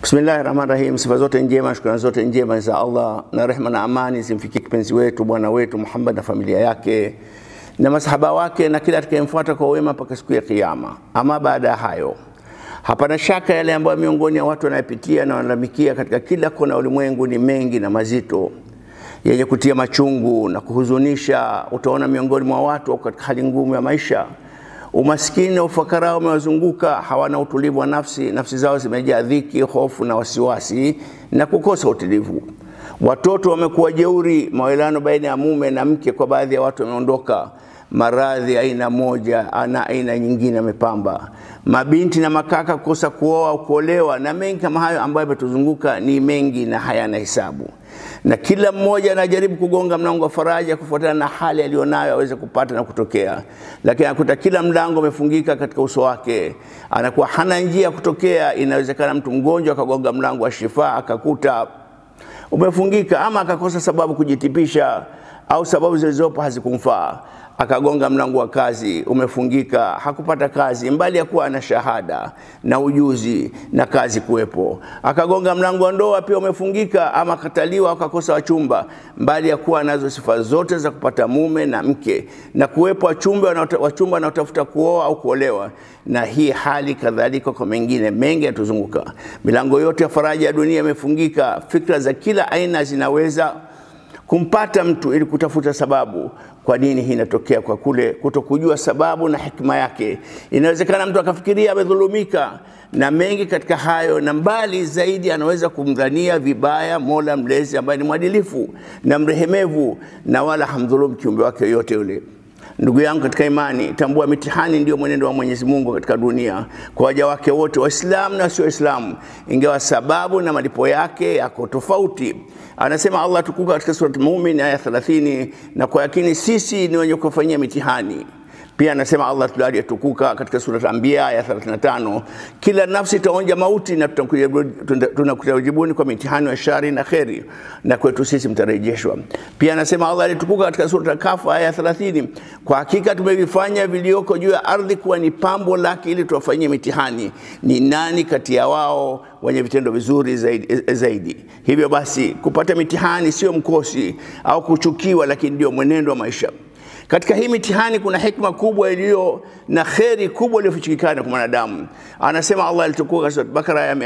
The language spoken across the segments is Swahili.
Bismillahi rahmani rahim. Sifa zote njema, shukrani zote njema za Allah na rehma na amani zimfikie kipenzi wetu bwana wetu Muhammad na familia yake na masahaba wake na kila atakayemfuata kwa wema mpaka siku ya Kiyama. Ama baada ya hayo, hapana shaka yale ambayo miongoni ya watu wanayopitia na wanalalamikia katika kila kona ya ulimwengu ni mengi na mazito yenye kutia machungu na kuhuzunisha. Utaona miongoni mwa watu wako katika hali ngumu ya maisha Umaskini na ufakara umewazunguka, hawana utulivu wa nafsi. Nafsi zao zimejaa dhiki, hofu na wasiwasi na kukosa utulivu. Watoto wamekuwa jeuri, mawelano baina ya mume na mke kwa baadhi ya watu wameondoka. Maradhi aina moja na aina nyingine yamepamba. Mabinti na makaka kukosa kuoa au kuolewa, na mengi kama hayo ambayo yametuzunguka ni mengi na hayana hesabu na kila mmoja anajaribu kugonga mlango wa faraja kufuatana na hali aliyonayo aweze kupata na kutokea, lakini anakuta kila mlango umefungika katika uso wake, anakuwa hana njia ya kutokea. Inawezekana mtu mgonjwa akagonga mlango wa shifa akakuta umefungika, ama akakosa sababu kujitipisha, au sababu zilizopo hazikumfaa akagonga mlango wa kazi umefungika, hakupata kazi, mbali ya kuwa ana shahada na ujuzi na kazi kuwepo. Akagonga mlango wa ndoa pia umefungika, ama akataliwa, akakosa wachumba, mbali ya kuwa anazo sifa zote za kupata mume na mke na kuwepo wachumba wachumba wanaotafuta kuoa au kuolewa. Na hii hali kadhalika kwa mengine mengi yatuzunguka. Milango yote ya faraja ya dunia imefungika, fikra za kila aina zinaweza kumpata mtu ili kutafuta sababu kwa nini hii inatokea, kwa kule kutokujua sababu na hikma yake. Inawezekana mtu akafikiria amedhulumika na mengi katika hayo, na mbali zaidi anaweza kumdhania vibaya Mola Mlezi ambaye ni mwadilifu na mrehemevu na wala hamdhulumu kiumbe wake yoyote yule. Ndugu yangu katika imani, tambua mitihani ndio mwenendo wa Mwenyezi Mungu katika dunia kwa waja wake wote, Waislamu na wasio Waislamu, ingawa sababu na malipo yake yako tofauti. Anasema Allah tukuka katika Surat Mumin aya 30, na kwa yakini sisi ni wenye kufanyia mitihani. Pia anasema Allah aliyetukuka katika Surat Anbiya aya 35, kila nafsi itaonja mauti na tunakujaribuni kwa mitihani ya shari na kheri, na kwetu sisi mtarejeshwa. Pia anasema Allah aliyetukuka katika Surat Kahf aya 30, kwa hakika tumevifanya vilioko juu ya ardhi kuwa ni pambo lake ili tuwafanyie mitihani, ni nani kati ya wao wenye vitendo vizuri zaidi, zaidi. Hivyo basi kupata mitihani sio mkosi au kuchukiwa, lakini ndio mwenendo wa maisha. Katika hii mitihani kuna hikma kubwa iliyo na kheri kubwa iliyofichikana kwa mwanadamu. Anasema Allah alitukuka katika Bakara aya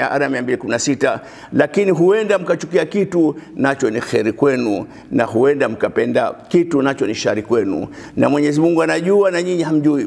216, lakini huenda mkachukia kitu nacho ni kheri kwenu, na huenda mkapenda kitu nacho ni shari kwenu, na Mwenyezi Mungu anajua na nyinyi hamjui.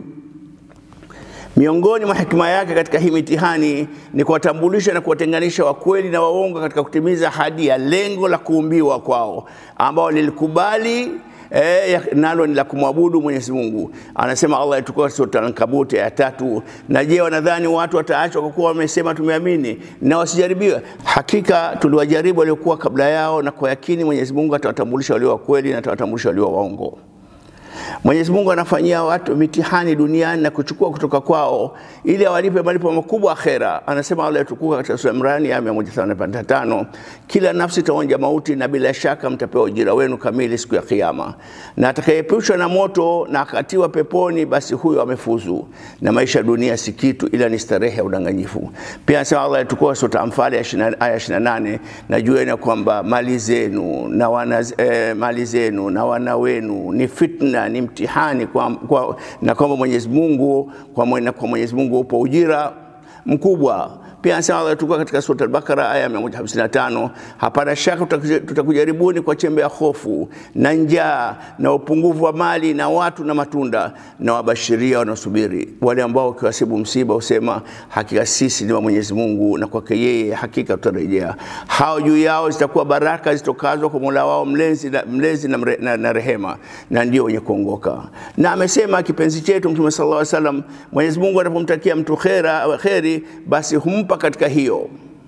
Miongoni mwa hikima yake katika hii mitihani ni kuwatambulisha na kuwatenganisha wakweli na waongo katika kutimiza hadi ya lengo la kuumbiwa kwao ambao lilikubali E, nalo ni la kumwabudu Mwenyezi Mungu. Anasema Allah itakuwa sura Al-Ankabut ya tatu, na je, wanadhani watu wataachwa kwa kuwa wamesema tumeamini na wasijaribiwe? Hakika tuliwajaribu waliokuwa kabla yao, na kwa yakini Mwenyezi Mungu atawatambulisha walio wakweli na atawatambulisha walio waongo. Mwenyezi Mungu anafanyia watu mitihani duniani na kuchukua kutoka kwao ili awalipe malipo makubwa akhera. Anasema Allah tukuka katika sura Imran ya 185, kila nafsi itaonja mauti na bila shaka mtapewa ujira wenu kamili siku ya Kiyama, na atakayeepushwa na moto na akatiwa peponi, basi huyo amefuzu, na maisha ya dunia si kitu ila ni starehe ya udanganyifu. Pia anasema Allah tukuka sura Anfal aya 28, na jueni kwamba mali zenu na wana eh, mali zenu na wana wenu ni fitna ni mtihani kwa, kwa, na kwamba Mwenyezi Mungu kwa, mwe, kwa Mwenyezi Mungu upo ujira mkubwa. Pia anasema Allah tukua katika sura Al-Baqara aya 155, hapana shaka tutakujaribuni kwa chembe ya hofu na njaa na upungufu wa mali na watu na matunda, na wabashiria wanaosubiri wale ambao ukiwasibu msiba usema hakika sisi ni wa Mwenyezi Mungu na kwake yeye hakika tutarejea. Hao juu yao zitakuwa baraka zitokazo kwa Mola wao mlezi na, mlezi na, mre, na, na rehema, na ndio wenye kuongoka. Na amesema kipenzi chetu Mtume sallallahu alaihi wasallam, Mwenyezi Mungu anapomtakia mtu khera kheri, basi humpa katika hiyo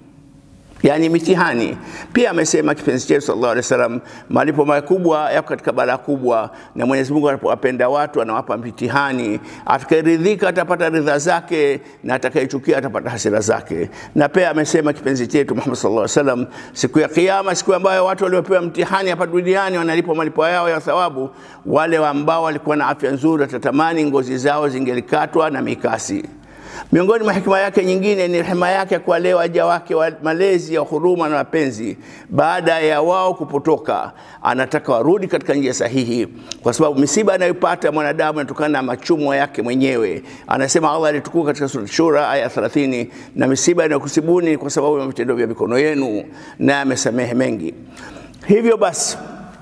yani mitihani. Pia amesema kipenzi chetu sallallahu alaihi wasallam, malipo makubwa yako katika balaa kubwa, na Mwenyezi Mungu anapowapenda watu anawapa mitihani. Atakayeridhika atapata ridha zake, na atakayechukia atapata hasira zake. Na pia amesema kipenzi chetu Muhammad sallallahu alaihi wasallam, siku ya Kiyama, siku ambayo watu waliopewa mtihani hapa duniani wanalipwa malipo yao ya thawabu, wale ambao walikuwa na afya nzuri watatamani ngozi zao zingelikatwa na mikasi Miongoni mwa hikima yake nyingine ni rehema yake kwa leo waja wake wa malezi ya huruma na mapenzi. Baada ya wao kupotoka, anataka warudi katika njia sahihi, kwa sababu misiba anayopata mwanadamu inatokana na machumo yake mwenyewe. Anasema Allah alitukuka katika sura Shura aya 30, na misiba inayokusibuni kwa sababu ya vitendo vya mikono yenu, na amesamehe mengi. Hivyo basi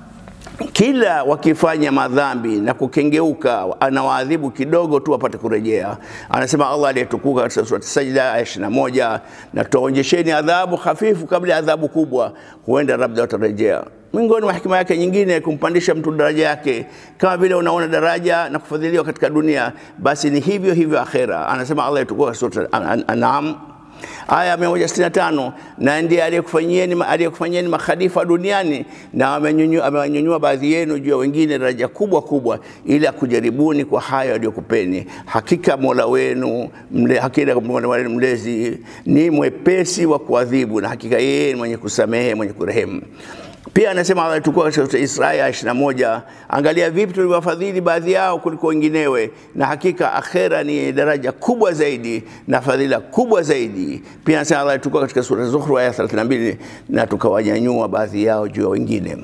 kila wakifanya madhambi na kukengeuka, anawaadhibu kidogo tu wapate kurejea. Anasema Allah aliyetukuka katika sura Sajda aya 21, na tutaonyesheni adhabu hafifu kabla ya adhabu kubwa, huenda labda watarejea. Miongoni mwa hikima yake nyingine kumpandisha mtu daraja yake, kama vile unaona daraja na kufadhiliwa katika dunia, basi ni hivyo hivyo akhera. Anasema Allah aliyetukuka katika sura An'am aya 165 na ndiye aliyekufanyieni aliyekufanyieni makhalifa duniani na amewanyanyua baadhi yenu juu ya wengine daraja kubwa kubwa, ili akujaribuni kwa hayo aliyokupeni. Hakika Mola wenu mle, hakika Mola wenu mlezi ni mwepesi wa kuadhibu, na hakika yeye ni mwenye kusamehe mwenye kurehemu. Pia anasema Allah tukua katika Isaya 21, angalia vipi tuliwafadhili baadhi yao kuliko wenginewe, na hakika akhera ni daraja kubwa zaidi na fadhila kubwa zaidi. Pia anasema Allah tukua katika sura Zuhru aya 32, na tukawanyanyua baadhi yao juu ya wengine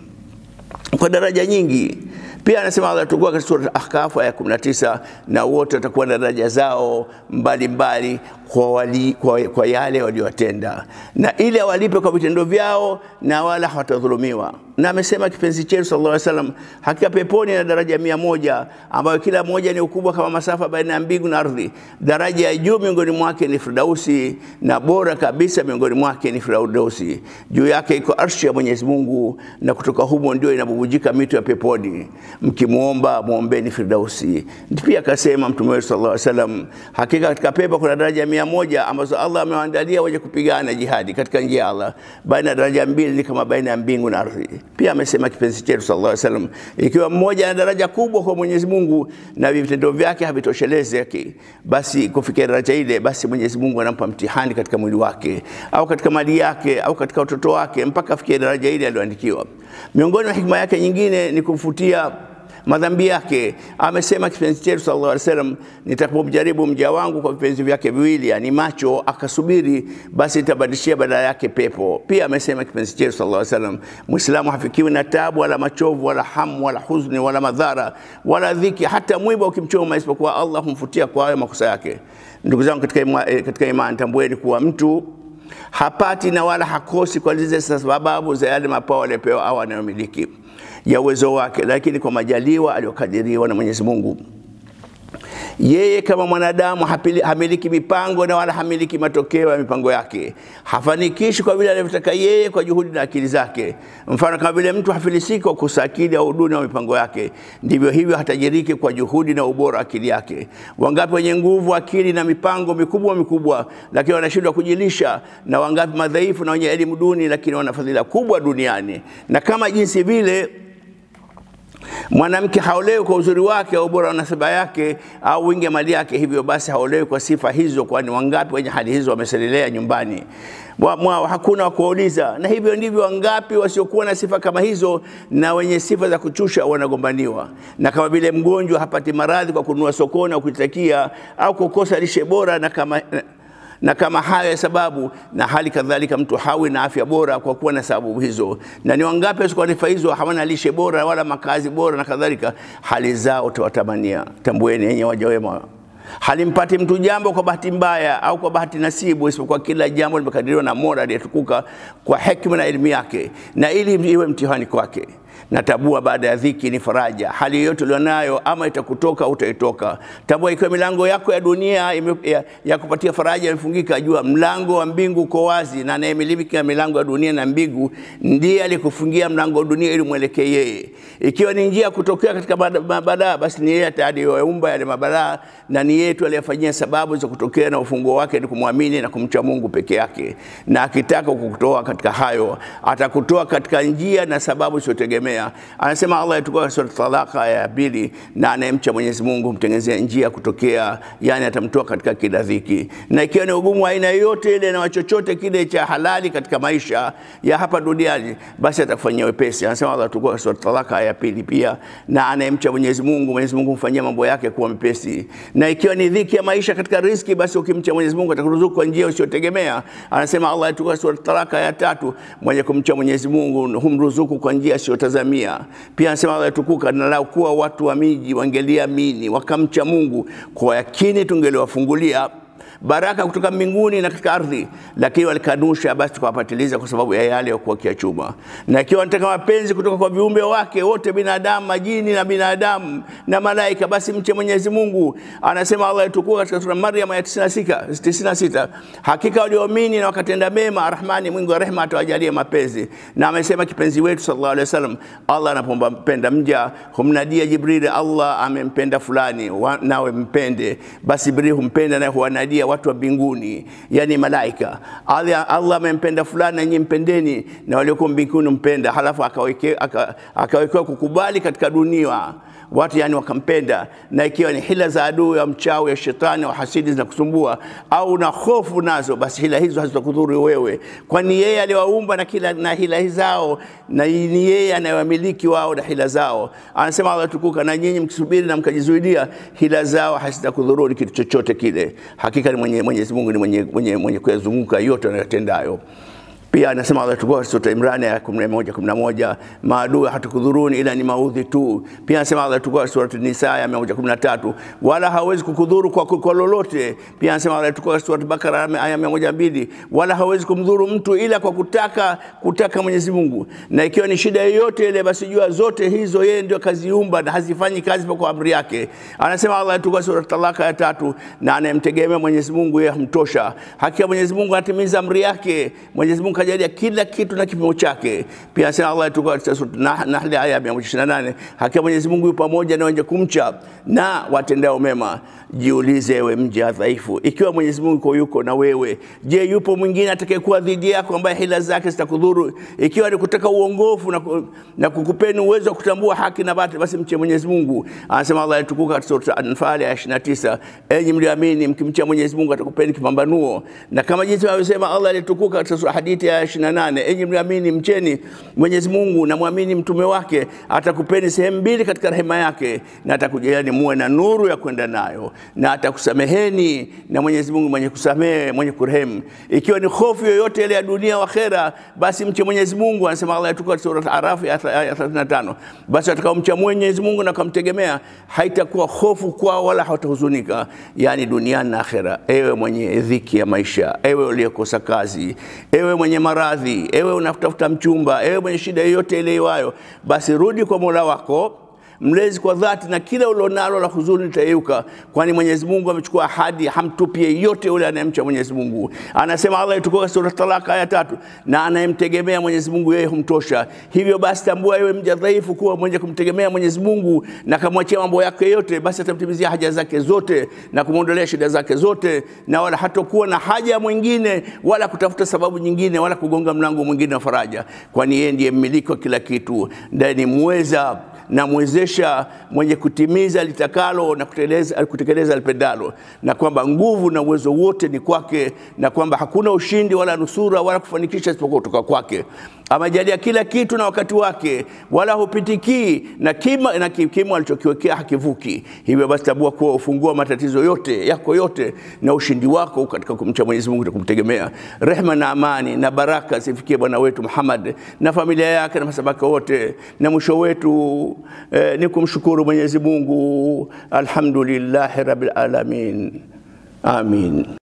kwa daraja nyingi. Pia anasema Allah tukua katika sura Ahkaf aya 19, na wote watakuwa na daraja zao mbalimbali mbali kwa, wali, kwa, kwa yale waliowatenda, na ili awalipe kwa vitendo vyao, na wala hawatadhulumiwa. Na amesema kipenzi chetu sallallahu alaihi wasallam, hakika peponi na daraja mia moja ambayo kila moja ni ukubwa kama masafa baina ya mbingu na ardhi. Daraja ya juu miongoni mwake ni Firdausi, na bora kabisa miongoni mwake ni Firdausi. Juu yake iko arshi ya Mwenyezi Mungu, na kutoka humo ndio inabubujika mito ya peponi. Mkimwomba mwombeni Firdausi. Pia akasema Mtume wetu sallallahu alaihi wasallam, hakika katika pepo kuna daraja mia moja ambazo Allah amewaandalia wenye kupigana jihadi katika njia ya Allah. Baina ya daraja mbili ni kama baina ya mbingu na ardhi. Pia amesema kipenzi chetu sallallahu alaihi wasallam, ikiwa mmoja ana daraja kubwa kwa Mwenyezi Mungu na vitendo vyake havitoshelezeki, basi kufikia daraja ile, basi Mwenyezi Mungu anampa mtihani katika mwili wake au katika mali yake au katika watoto wake mpaka afikie daraja ile aliyoandikiwa. Miongoni mwa hikma yake nyingine ni kumfutia madhambi yake. Amesema kipenzi chetu sallallahu alaihi wasallam, nitapomjaribu mja wangu kwa vipenzi vyake viwili, yani macho, akasubiri, basi nitabadilishia badala yake pepo. Pia amesema kipenzi chetu sallallahu alaihi wasallam, Muislamu hafikiwi na tabu wala machovu wala hamu wala huzuni wala madhara wala dhiki, hata mwiba ukimchoma, isipokuwa Allah humfutia kwa hayo makosa yake. Ndugu zangu katika ima, katika imani, tambueni kuwa mtu hapati na wala hakosi kwa zile sababu za yale mapao aliyopewa au anayomiliki ya uwezo wake, lakini kwa majaliwa aliyokadiriwa na Mwenyezi Mungu. Yeye kama mwanadamu hapili, hamiliki mipango na wala hamiliki matokeo ya mipango yake. Hafanikishi kwa vile anavyotaka yeye kwa juhudi na akili zake. Mfano, kama vile mtu hafilisiki kwa kukosa akili au uduni wa mipango yake, ndivyo hivyo hatajiriki kwa juhudi na ubora wa akili yake. Wangapi wenye nguvu, akili na mipango mikubwa mikubwa, lakini wanashindwa kujilisha, na wangapi madhaifu na wenye elimu duni, lakini wana fadhila kubwa duniani. Na kama jinsi vile mwanamke haolewi kwa uzuri wake au ubora wa nasaba yake au wingi wa mali yake, hivyo basi haolewi kwa sifa hizo, kwani wangapi wenye hali hizo wameselelea nyumbani mwao, hakuna wa kuwauliza. Na hivyo ndivyo wangapi wasiokuwa na sifa kama hizo na wenye sifa za kuchusha wanagombaniwa. Na kama vile mgonjwa hapati maradhi kwa kununua sokoni au kujitakia au kukosa lishe bora na kama na kama hayo ya sababu, na hali kadhalika mtu hawi na afya bora kwa kuwa na sababu hizo. Na ni wangapi wasikuwa na sifa hizo, hawana lishe bora wala makazi bora na kadhalika, hali zao utawatamania. Tambueni yenye waja wema halimpati mtu jambo kwa bahati mbaya au kwa bahati nasibu, isipokuwa kila jambo limekadiriwa na Mola aliyetukuka kwa hekima na elimu yake, na ili iwe mtihani kwake na tabua baada ya dhiki ni faraja. Hali yoyote ulionayo ama itakutoka au utaitoka. Tabua ikiwa milango yako ya dunia ime, ya, ya kupatia faraja imefungika, jua mlango wa mbingu uko wazi, na anayemiliki milango ya dunia na mbingu ndiye alikufungia mlango wa dunia ili mwelekee yeye. Ikiwa ni njia ya kutokea katika mabalaa, basi ni yeye aliyeumba yale mabalaa, na ni yeye tu aliyefanyia sababu za kutokea, na ufunguo wake ni kumwamini na kumcha Mungu peke yake. Na akitaka kukutoa katika hayo, atakutoa katika njia na sababu isiyotegemea kumtegemea. Anasema Allah tukuka sura Talaka aya ya pili, na anayemcha Mwenyezi Mungu humtengenezea njia ya kutokea, yani atamtoa katika kila dhiki, na ikiwa ni ugumu wa aina yoyote ile na chochote kile cha halali katika maisha ya hapa duniani, basi atakufanyia wepesi. Anasema Allah tukuka sura Talaka aya ya pili pia, na anayemcha Mwenyezi Mungu, Mwenyezi Mungu humfanyia mambo yake kuwa mepesi, na ikiwa ni dhiki ya maisha katika riziki, basi ukimcha Mwenyezi Mungu atakuruzuku kwa njia usiyotegemea. Anasema Allah tukuka sura Talaka ya tatu, mwenye kumcha Mwenyezi Mungu humruzuku kwa njia asiyotazamia. Pia anasema Allah tukuka, na lau kuwa watu wa miji wangeliamini wakamcha Mungu kwa yakini, tungeliwafungulia baraka kutoka mbinguni na katika ardhi, lakini walikanusha, basi tukawapatiliza kwa sababu ya yale yakuwa kiachuma. Na ikiwa wanataka mapenzi kutoka kwa viumbe wake wote, binadamu, majini na binadamu na malaika, basi mche Mwenyezi Mungu. Anasema Allah tukuka katika sura Maryam ya 96 96, hakika walioamini na wakatenda mema, Arrahmani mwingi wa rehema atawajalia mapenzi. Na amesema kipenzi wetu sallallahu alaihi wasallam, Allah anapompenda mja humnadia Jibril, Allah amempenda fulani, wa- nawe mpende. Basi Jibril humpenda naye huwanadia watu wa mbinguni, yani malaika. Allah Allah amempenda fulani, na nyinyi mpendeni, na waliokuwa mbinguni mpenda. Halafu akawekewa aka, akawekewa kukubali katika dunia watu yani wakampenda, na ikiwa ni hila za adui ya mchawi ya shetani wa hasidi zinakusumbua au na hofu nazo, basi hila hizo hazitakudhuru wewe, kwani yeye aliwaumba na kila na hila zao, na ni yeye anayewamiliki wao na hila zao. Anasema Allah tukuka, na nyinyi mkisubiri na mkajizuidia, hila zao hazitakudhuruni kitu chochote kile. Hakika ni mwenye Mwenyezi Mungu ni mwenye, mwenye, mwenye kuyazunguka yote anayotendayo. Pia anasema Allah tukuwa sura Imran ya 11 11, maadui hatukudhuruni ila ni maudhi tu. Pia anasema Allah tukuwa sura Nisa ya 113, wala hawezi kukudhuru kwa, kwa lolote. Pia anasema Allah tukuwa sura Bakara aya 102, wala hawezi kumdhuru mtu ila kwa kutaka kutaka Mwenyezi Mungu. Na ikiwa ni shida yoyote ile, basi jua zote hizo yeye ndio kaziumba na hazifanyi kazi kwa amri yake. Anasema Allah tukuwa sura Talaka ya tatu, na anayemtegemea Mwenyezi Mungu yeye humtosha. Hakika Mwenyezi Mungu anatimiza amri yake. Mwenyezi Mungu kajalia kila kitu na kipimo chake. Pia anasema Allah tuko katika sura Nah- Nahl aya ya 128, hakika Mwenyezi Mungu yupo pamoja na wenye kumcha na watendao mema. Jiulize ewe mja dhaifu, ikiwa Mwenyezi Mungu yuko yuko na wewe, je, yupo mwingine atakayekuwa dhidi yako ambaye hila zake zitakudhuru? Ikiwa ni kutaka uongofu na, ku- na kukupeni uwezo wa kutambua haki na batili, basi mche Mwenyezi Mungu. Anasema Allah tukuka katika sura Anfal ya 29, enyi mlioamini, mkimcha Mwenyezi Mungu atakupeni kipambanuo, na kama jinsi alivyosema Allah alitukuka katika sura hadithi ya 28, enyi mlioamini, mcheni Mwenyezi Mungu na mwamini mtume wake, atakupeni sehemu mbili katika rehema yake, na atakujalieni muwe na nuru ya kwenda nayo, na atakusameheni, na Mwenyezi Mungu mwenye kusamehe, mwenye kurehemu. Ikiwa ni hofu yoyote ile ya dunia wa akhera, basi mche Mwenyezi Mungu. Anasema Allah tukuka katika sura Arafu ya 35, basi atakaomcha Mwenyezi Mungu na kumtegemea, haitakuwa hofu kwao wala hawatahuzunika, yani duniani na akhera. Ewe mwenye dhiki ya maisha, ewe uliyekosa kazi, ewe mwenye maradhi, ewe unatafuta mchumba, ewe mwenye shida yoyote ile iwayo, basi rudi kwa Mola wako mlezi kwa dhati, na kila ulionalo la huzuni litayeyuka, kwani Mwenyezi Mungu amechukua ahadi, hamtupi yeyote yule anayemcha Mwenyezi Mungu. Anasema Allah itukuka sura Talaka aya tatu, na anayemtegemea Mwenyezi Mungu yeye humtosha. Hivyo basi tambua ewe mja dhaifu kuwa mwenye kumtegemea Mwenyezi Mungu na kamwachia mambo yake yote, basi atamtimizia haja zake zote na kumwondolea shida zake zote, na wala hatokuwa na haja mwingine wala kutafuta sababu nyingine wala kugonga mlango mwingine wa faraja, kwani yeye ndiye mmiliki wa kila kitu, ndiye ni mweza na mwezesha mwenye kutimiza litakalo na kutekeleza, kutekeleza lipendalo, na kwamba nguvu na uwezo wote ni kwake, na kwamba hakuna ushindi wala nusura wala kufanikisha isipokuwa kutoka kwake. Amejalia kila kitu na wakati wake, wala hupitikii na kima, na kimo alichokiwekea hakivuki. Hivyo basi tambua kuwa ufungua matatizo yote yako yote na ushindi wako katika kumcha Mwenyezi Mungu na kumtegemea. Rehma na amani na baraka zifikie bwana wetu Muhammad na familia yake na masabaka wote, na mwisho wetu eh, ni kumshukuru Mwenyezi Mungu. Alhamdulillahi rabbil alamin, amin.